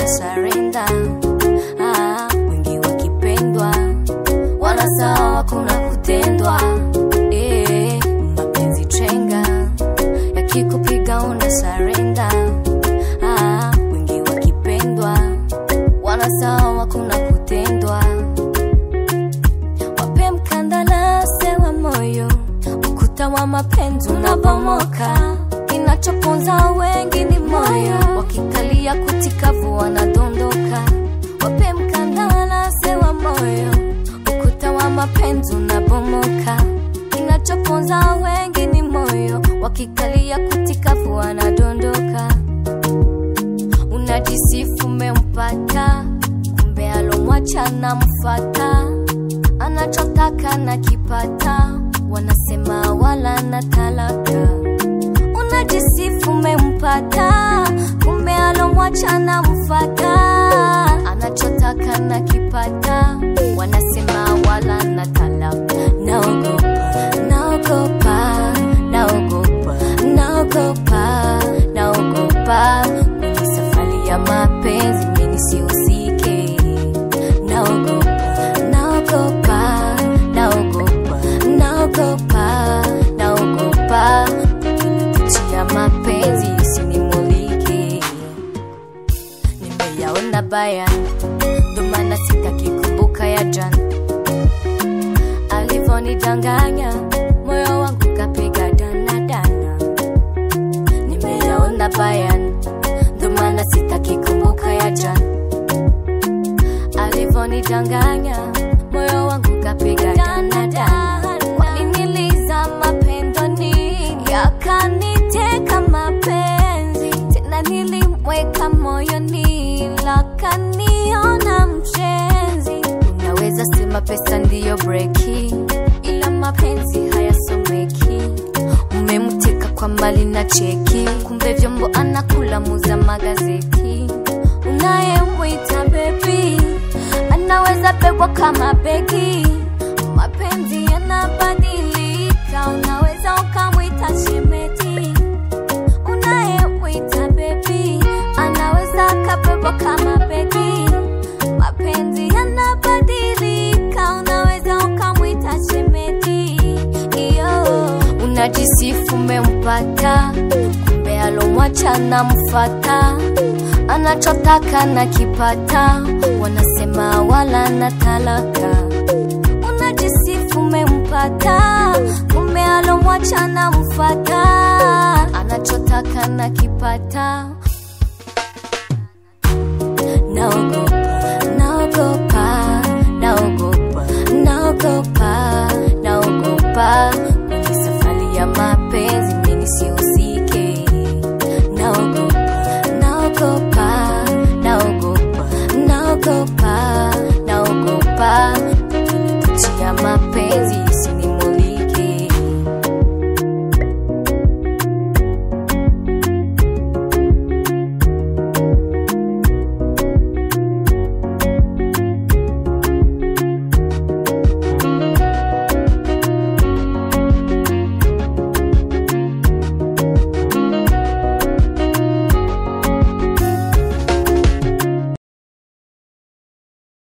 unasarenda ah, wengi wakipendwa wala sawa kuna kutendwa eh, mapenzi chenga yakikupiga unasarenda ah, wengi wakipendwa wala sawa kuna kutendwa wape mkandarasi wa moyo ukuta wa mapenzi unabomoka kinachoponza wengi ni moyo wakikalia kutikavu wanadondoka wape mkandarasi wa moyo ukuta wa mapenzi unabomoka kinachoponza wengi ni moyo wakikalia kutikavu wanadondoka unajisifu umempata kumbe alomwacha na mfata anachotaka na kipata wanasema wala na talaka unajisifu umempata kumbe alomwacha na mfata anachotaka na kipata wanasema wala na talaka naogopa naogopa naogopa naogopa naogopa kwenye safari ya mapenzi mimi sihusike naogopa naogopa naogopa naogopa naogopa kuchia mapenzi isinimulike nimeyaona baya ndo maana sitaki kumbuka ya jana alivonidanganya moyo wangu kapiga danadana nimeyaona baya ndo maana sitaki kumbuka ya jana alivonidanganya moyo wangu kapiga danadana kwaniniliza mapendoni yakaniteka mapenzi tena nilimweka moyoni lakaniona mshenzi unaweza sema pesa ndiyo breki ila mapenzi hayasomeki umemteka kwa mali na cheki kumbe vyombo anakula muza magazeti unayemwita bebi anaweza pegwa kama begi mapenzi yanabadilika unaweza ukamwita shemeti unayemwita bebi anaweza akapegwa kama begi mapenzi yanabadilika unaweza ukamwita shemeti iyo unajisifu umempata kumbe alomwacha na mfata anachotaka na kipata wanasema wala na talaka unajisifu umempata kumbe alomwacha na mfata anachotaka na kipata